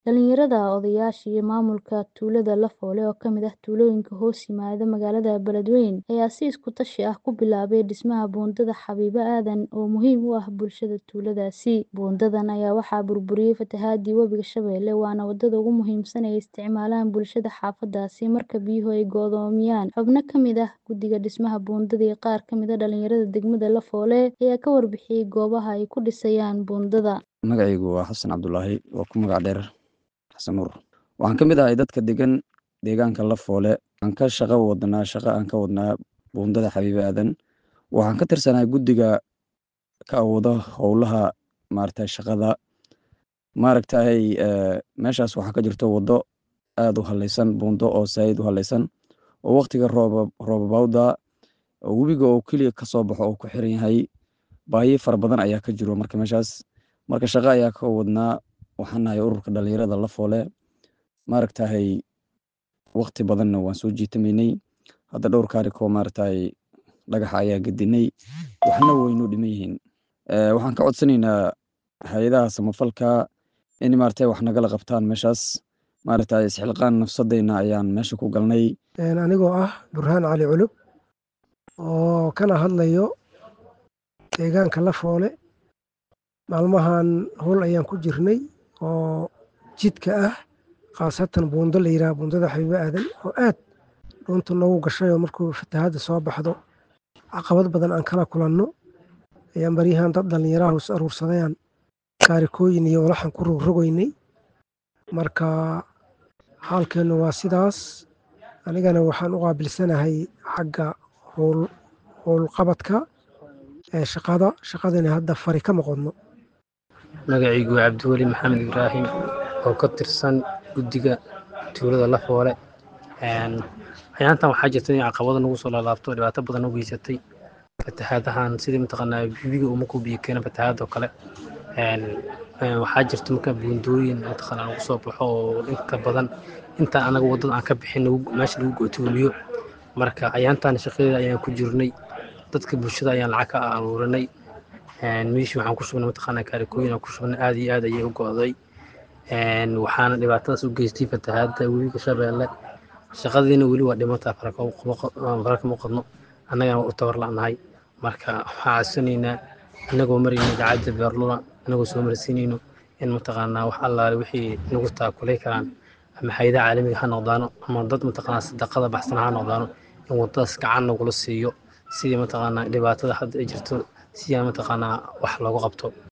Dhalinyarada, odayaasha iyo maamulka tuulada Lafoole oo ka mid ah tuulooyinka hoos yimaada magaalada Beledweyne ayaa si isku tashi ah ku bilaabay dhismaha buundada Xabiibo Aadan oo muhiim u ah bulshada tuuladaasi. Buundadan ayaa waxaa burburiyay fatahaadii Webiga Shabeelle waana wadada ugu muhiimsan ee ay isticmaalaan bulshada xaafadaasi marka biyuhu ay go'doomiyaan. Xubno ka mid ah guddiga dhismaha buundada iyo qaar ka mid ah dhalinyarada degmada Lafoole ayaa ka warbixiyay goobaha ay ku dhisayaan buundada. Magacaygu waa Xasan Cabdulaahi oo ku magac dheer Xasan Nuur. Waxaan ka mid ahay dadka degan deegaanka Lafoole. Waxaan ka shaqo wadnaa shaqo aan ka wadnaa buundada Xabiibo Aadan. Waxaan ka tirsanahay guddiga ka awooda howlaha maaragtay shaqada. Maaragtay meeshaas waxaa ka jirto wado aad u haleysan buundo oo saaid u haleysan oo waqtiga roob roobabawda oo webiga oo keliya ka soo baxo oo ku xiran yahay. Baahiyo fara badan ayaa ka jiro marka meeshaas. Marka shaqo ayaa ka wadnaa waxaan nahay ururka dhalinyarada Lafoole. Maaragtay waqti badanna waan soo jiitamaynay. Hadda dhowr kaarikoo maaragtay dhagaxa ayaa gedinay. Waxna way noo dhiman yihiin. Waxaan ka codsanaynaa hay'adaha samafalka in maaragtay wax nagala qabtaan meeshaas. Maaragtay isxilqaan nafsadeyna ayaan meesha ku galnay. Anigoo ah Burhaan Cali Culub oo kana hadlayo deegaanka Lafoole. Maalmahan howl ayaan ku jirnay oo jidka ah khaasatan buundo la yiraahdo buundada Xabiibo Aadan oo aad dhuunta noogu gashay oo markuu fatahaadda soo baxdo caqabad badan aan kala kulanno ayaan baryahan dad dhalinyaro ah is aruursadayaan kaarikooyin iyo walaxan ku rogrogaynay. Marka xaalkeenu waa sidaas. Anigana waxaan u qaabilsanahay xagga howl howl qabadka ee shaqada. Shaqadana hadda fari kama qodno. Magacaygu waa Cabdiweli Maxamed Ibraahim oo ka tirsan guddiga tuulada Lafoole. Ayaantan waxaa jirta in caqabado nagu soo laalaabto dhibaato badan u geysatay. Fatahaadahan sidii mataqaanaa webiga uu markuu biyo keeno fatahaad oo kale. Waxaa jirta marka buundooyin mataqaanaa lagu soo baxo oo inta badan inta anaga wadada aan ka bixin meesha lagu go'toomiyo. Marka ayaantan shaqadeeda ayaan ku jirnay. Dadka bulshada ayaan lacag ka aruurinay. Meeshii waxaan ku shubnay mataqaanaa kaarikooyin aan ku shubnay aad iyo aad ayay u go'day. Waxaana dhibaatadaas u geystay fatahaadda Webiga Shabeelle. Shaqadiina weli waa dhimataa fara kama qodno. Annagana waa u tabar la'nahay. Marka waxaan codsanaynaa annagoo marayna idaacadda Beerlula annagoo soo marsiinayno in mataqaanaa wax allaale wixii nagu taakulay karaan ama hay'adaha caalamiga ha noqdaano ama dad mataqaanaa sadaqada baxsan ha noqdaano in wadadaas gacan nagula siiyo sidii mataqaanaa dhibaatada hadda ay jirto si aan mataqaanaa wax looga qabto.